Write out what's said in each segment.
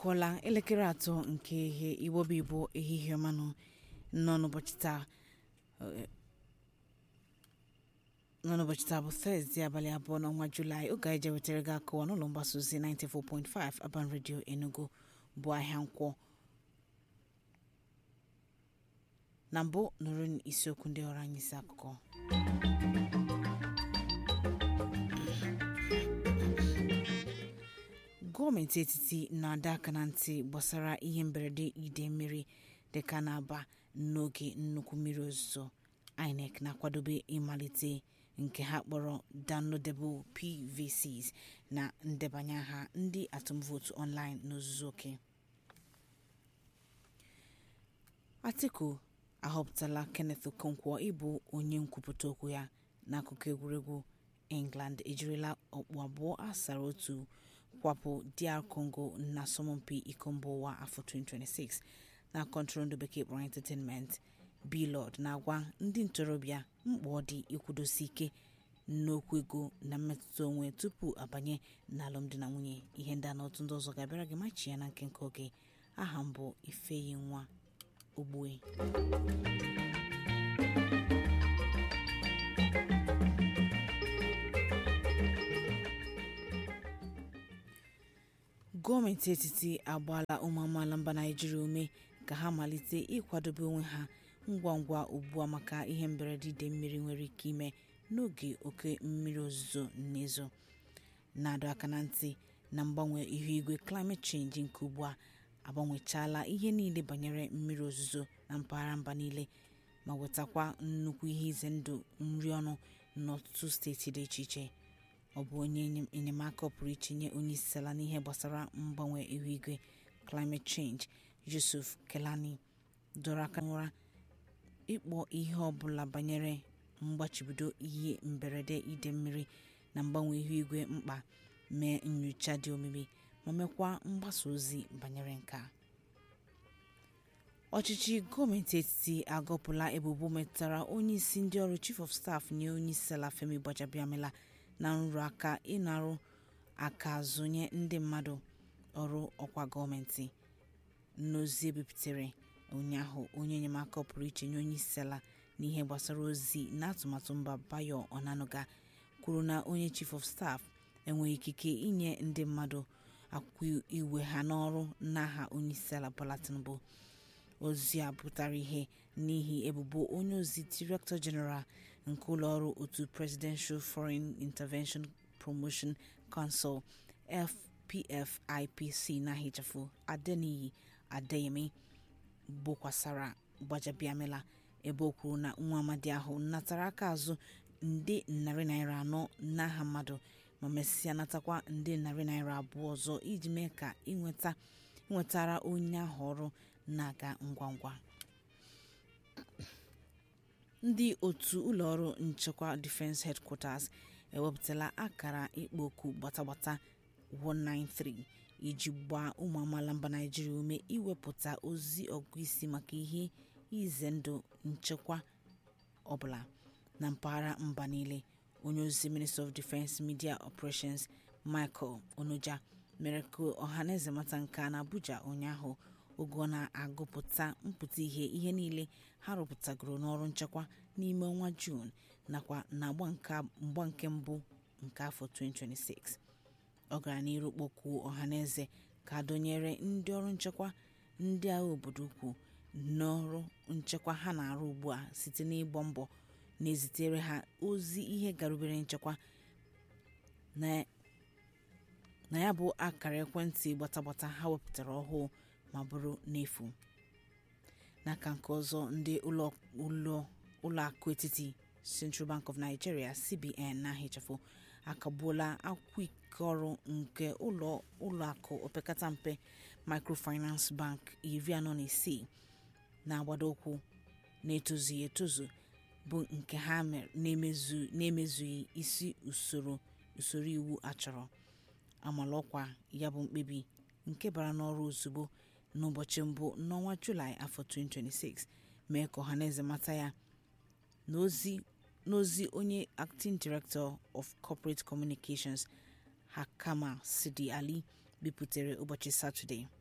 akụọla elekere atọ nke ihe igbobi igbo ehihie ọmanụ nọ n'ụbọchị taa eh, nọ n'ụbọchị taa bụ tọzdee abalị abụọ n'ọnwa julaị oge anyị jewetara gị akụwa n'ụlọ mgbasa ozi 94.5 Aban Radio Enugu bụ ahịa nkwọ na mbụ nụrụ isiokwu ndị ọrụ anyị isi akụkọ gọọmenti etiti na-adọ aka na ntị gbasara ihe mberede ide mmiri dịka na-aba n'oge nnukwu mmiri ozuzo inec na-akwadobe ịmalite nke ha kpọrọ downloadable pvcs na ndebanye aha ndị atụmvootu online n'ozuzu oke atiku ahọpụtala kenneth okonkwo ịbụ onye nkwupụta okwu ya n'akụkọ egwuregwu england ejirila ọkpụ abụọ asara otu kwapụ dr congo na asọmpi iko mba ụwa afọ 2026 na kọntụrụndụ bekee kpọrọ entertainment blord na-agwa ndị ntorobịa mkpa ọ dị ịkwụdosi ike n'okwu ego na mmetụta onwe tupu abanye n'alụmdi na nwunye ihe ndị a na otu ndị ọzọ ga-abịara gị machi ya na nkenke oge aha mbụ ifeyi nwa ogbue gọọmenti etiti agbaala ụmụ amaala mba naijiria ume ka ha malite ịkwadobe onwe ha ngwa ngwa ugbu a maka ihe mberede ide mmiri nwere ike ime n'oge oke mmiri ozuzo na-ezo na-adọ aka na ntị na mgbanwe ihu igwe climate change nke ugbu a agbanwechaala ihe niile banyere mmiri ozuzo na mpaghara mba niile ma wetakwa nnukwu ihe ize ndụ nri ọnụ n'ọtụtụ steeti dị iche iche ọ bụ onye enye- enyemaka pụrụ iche nye onye isi ala n'ihe gbasara mgbanwe ihu igwe climate change yusuf kelani dọrọ aka n'ụra ịkpọ ihe ọbụla banyere mgbachibido ihe mberede ide mmiri na mgbanwe ihu igwe mkpa mee nyocha dị omimi ma mekwa mgbasa ozi banyere nke a ọchịchị gọọmenti etiti agọpụla ebubo metụtara onye isi ndị ọrụ chief of staff nye onye isi ala femi gbajabiamila na nrụrụ aka ịnarụ aka azụ nye ndị mmadụ ọrụ ọkwa gọọmenti n'ozi ebipụtare ụnyaahụ onye enyemaka pụrụ iche nye onye isi ala n'ihe gbasara ozi na atụmatụ mba bayo onanuga kwuru na onye chief of staff enweghị ikike inye ndị mmadụ akwụkwọ iwe ha n'ọrụ n'aha onye isi ala bola tinubu ozi a pụtara ihe n'ihi ebubo onye ozi director general nke ụlọọrụ otu presidential foreign intervention promotion council fpfipc na-ehichafụ adeniyi adeyemi bokwasara gbajabiamila ebe o kwuru na nwa amadi ahụ natara aka azụ nde narị naira anọ n'aha mmadụ ma mesịa natakwa nde narị naira abụọ ọzọ iji mee ka ịnweta nwetara onye ahụ ọrụ na-aga ngwa ngwa ndị otu ụlọọrụ nchekwa defense headquarters ewepụtala akara ịkpọ oku gbatagbata 193 iji gbaa ụmụ amaala mba naijiria ume iwepụta ozi ọgụ isi maka ihe ize ndụ nchekwa ọbụla na mpaghara mba niile onye ozi minister of defense media operations michael onoja mere ka ọhaneze mata nke a na abuja ụnyaahụ oge ọ na-agụpụta mpụta ihe ihe niile ha rụpụtagoro n'ọrụ nchekwa n'ime ọnwa juun nakwa na mgba nke mbụ nke afọ 2026 ọ gara n'iru kpọkuo ọhaneze ka dọnyere ndị ọrụ nchekwa ndị agha obodo ukwu n'ọrụ nchekwa ha na-arụ ugbu a site n'ịgbọ mbọ na-ezitere ha ozi ihe garubere nchekwa na na ya bụ akara ekwentị gbatagbata ha wepụtara ọhụụ ma bụrụ n'efu n'aka nke ọzọ ndị ụlọ akụ etiti central bank of nigeria cbn na-ahịchafụ akagbuola akwụkwọ ike ọrụ nke ụlọ akụ opekata mpe microfinance bank iri anọ na isii na-agbado ụkwụ na-etozughị etozu bụ nke ha na-emezughị isi usoro usoro iwu achọrọ amala ọkwa ya bụ mkpebi nke bara n'ọrụ ozugbo n'ụbọchị mbụ n'ọnwa julaị afọ 2026 mee ka ọhaneze mata ya n'ozi n'ozi onye acting director of corporate communications hakama sidi ali bipụtare ụbọchị satọde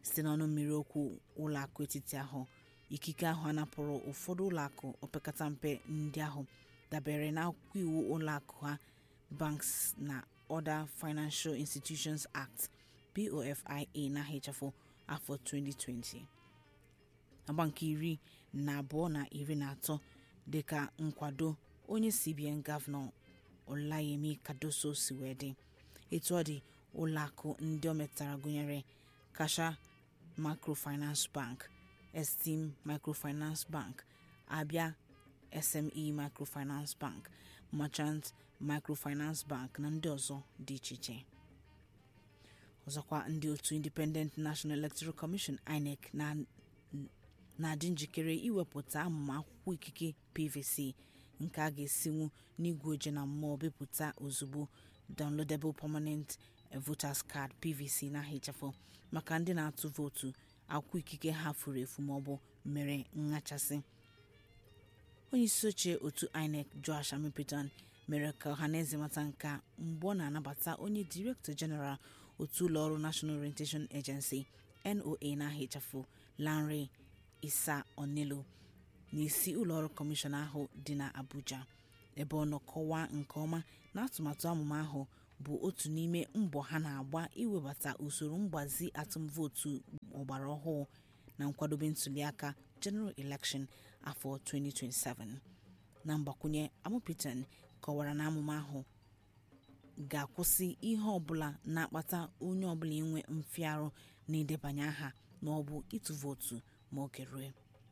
site n'ọnụ mmiri okwu ụlọakụ etiti ahụ ikike ahụ anapụrụ ụfọdụ ụlọakụ opekata mpe ndị ahụ dabere n'akwụkwọ iwu ụlọakụ ha banks na other financial institutions act bofia na hfo afọ 2020 agba nke iri na abụọ na iri na atọ dịka nkwado onye cbn gọvanọ olayemi kadoso si wee dị etu ọ dị ụlọakụ ndị o metara gụnyere kasha microfinance bank esteem microfinance bank abia sme microfinance bank merchant microfinance bank na ndị ọzọ dị iche iche ọzọkwa ndị otu independent national electoral commission inec na-adị njikere iwepụta amụma akwụkwọ ikike pvc nke a ga-esinwu n'igwe oje na mmụọ bipụta ozugbo downloadable permanent voters card pvc na hfo maka ndị na-atụ vootu akwụkwọ ikike ha furu efu maọbụ mere nghachasị onye isi oche otu inec josh amipton mere ka ọhaneze mata nka mgbe ọ na-anabata onye director general otu ụlọọrụ national orientation agency noa na hfo lanre isa onelo n'isi ụlọọrụ kọmishọn ahụ dị na abuja ebe ọ nọ kọwaa nke ọma na atụmatụ amụma ahụ bụ otu n'ime mbọ ha na-agba iwebata usoro mgbazi atụmvootu ọgbara ọhụụ na nkwadobe ntuliaka general election afọ 2027 na mgbakwunye amụpitan kọwara na amụma ahụ ga-akwụsị ihe ọbụla na-akpata onye ọbụla inwe mfiarụ na idebanye aha ma ọ bụ ịtụ vootu ma oge rue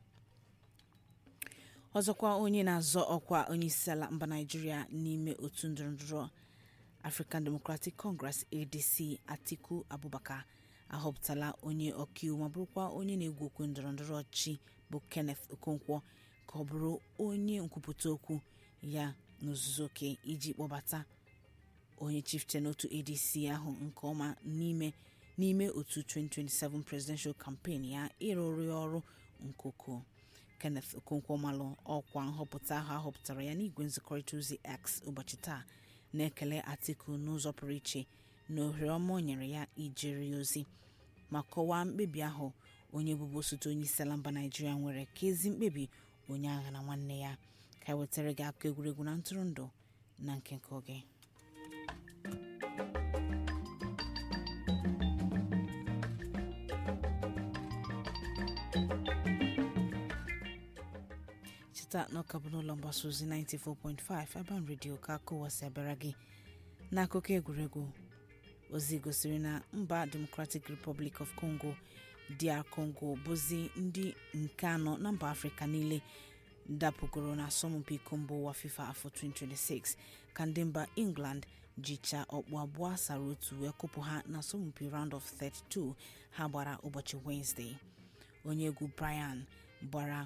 ọzọkwa onye na-azọ ọkwa onyeisiala mba naijiria n'ime otu ndọrọndọrọ african democratic congress adc atiku abubakar ahọpụtala onye ọkaiwu ma bụrụkwa onye na-egwu okwu ndọrọndọrọ ọchị bụ kenneth okonkwo ka ọ bụrụ onye nkwupụta okwu ya n'ozuzu oke iji kpọbata onye chieftain otu adc ahụ nke ọma n'ime n'ime otu 2027 presidential campaign ya ịrụrụ ya ọrụ nke ukwuu kenneth okonkwo malụ ọkwa nhọpụta ahụ ahọpụtara ya n'igwe nzikọrịta ozi x ụbọchị taa na-ekele atiku n'ụzọ pụrụ iche na ohere ọma o nyere ya ijere ya ozi ma kọwaa mkpebi ahụ onye bụbu osote onye isi ala mba naijiria nwere ka ezi mkpebi onye agha na nwanne ya ka e wetara gị akụkọ egwuregwu na ntụrụndụ na nke nke oge cheta na ọka bụ n'ụlọ mgbasa ozi 94.5 Urban Radio ka akụwasị abịara gị n'akụkọ egwuregwu ozi gosiri na mba democratic republic of congo dr congo bụzi ndị nke anọ na mba afrịka niile dapụgoro na asọmpi iko mba ụwa fifa afọ 2026 ka ndị mba england jicha ọkpụ abụọ asara otu wee kụpụ ha na asọmpi round of 32 ha gbara ụbọchị wenesde onye egwu brian gbara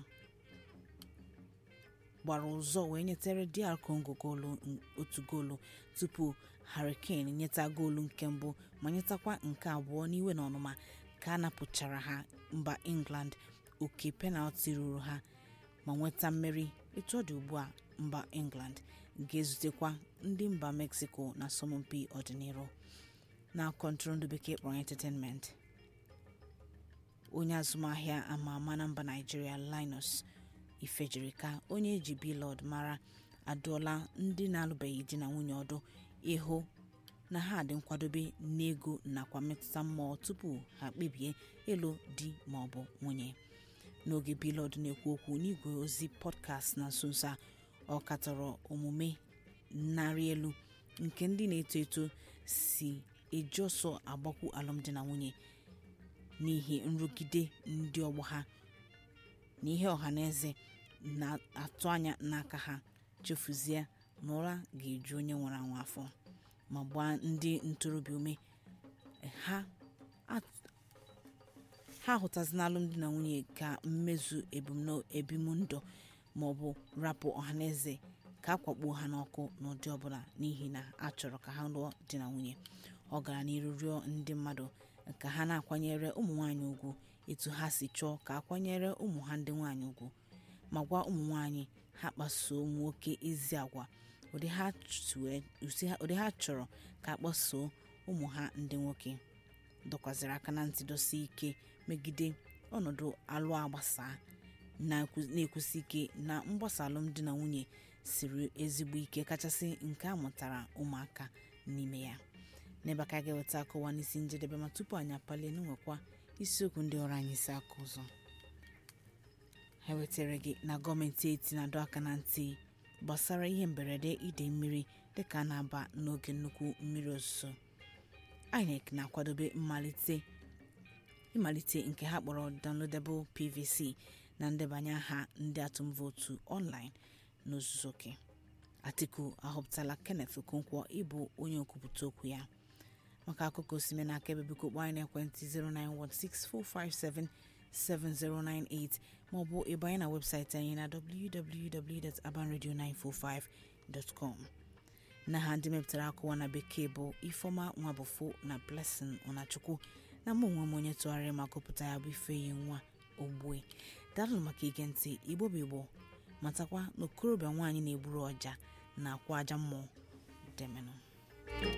gbara ụzọ wee nyetere dr congo goolu otu goolu tupu hurricane nyeta goolu nke mbụ ma nyetakwa nke abụọ n'iwe na ọnụma ka a napụchara ha mba england oke penalti ruru ha ma nweta mmeri etu ọ dị ugbu a mba england ga-ezutekwa ndị mba mexico na asọmpi ọdịnihu na kọntụrụndụ bekee kpọrọ entertainment onye azụmahịa ama ama na mba naijiria linus ifejirika onye eji bilod mara adụọla ndị na-alụbeghị di na nwunye ọdụ ịhụ na ha dị nkwadobe n'ego nakwa mmetụta mmụọ tupu ha kpebie ịlụ di ma ọ bụ nwunye n'oge bilod na-ekwu okwu n'igwe ozi pọdkast na nso nso a ọ katọrọ omume narị elu nke ndị na-eto eto si eji ọsọ agbakwu alụmdi na nwunye n'ihi nrụgide ndị ọgbọ ha na ihe ọha na eze na-atụ anya n'aka ha chefuzie na ụra ga-eju onye nwere anwụ afọ ma gbaa ndị ntorobịa ume ha ha hụtazi n'alụmdi na nwunye ka mmezu ebimndụ ma ọ bụ rapụ ọhaneze ka akwakpuo ha n'ọkụ n'ụdị ọbụla n'ihi na a chọrọ ka ha lụọ di na nwunye ọ gara n'iru rịọ ndị mmadụ ka ha na-akwanyere ụmụ nwaanyị ugwu etu ha si chọọ ka akwanyere ụmụ ha ndị nwaanyị ugwu ma gwa ụmụ nwaanyị ha kpasuo nwoke ezi agwa ụdị ha chọrọ ka akpasuo ụmụ ha ndị nwoke dọkwaziri aka na ntị dosi ike megide ọnọdụ alụ agbasa na-ekwusi ike na mgbasa alụmdi na nwunye siri ezigbo ike kachasị nke a mụtara ụmụaka n'ime ya n'ebe aka ga-eweta akọwa n'isi njedebe ma tupu anyị apalie n'nwekwa isiokwu ndị ọrụ anyị si aka ụzọ ha wetara gị na gọọmenti eti na-adọ aka na ntị gbasara ihe mberede ide mmiri dịka a na-aba n'oge nnukwu mmiri ozuzo INEC na-akwadobe mmalite ịmalite nke ha kpọrọ downloadable pvc na ndebanye aha ndị atụm vootu online n'ozuzu oke atiku ahọpụtala kenneth okonkwo ịbụ onye nkwupụta okwu ya maka akụkọ osime na aka ebe biko kpọọ anyị n'ekwentị 09164577098 maọbụ ịbanye na webụsaịtị anyị na www.abanradio945.com na ha ndị mepụtara akụwa na bekee bụ ifeọma nwabụfo na blessing ọnachukwu na mụ onwe m onye tụgharịrị ma gụpụta ya bụ ifeyi nwa ogbue daalụ maka ige ntị igbo bụ igbo matakwa na okorobịa nwaanyị na-egburu ọja na akwa aja mmụọ demenụ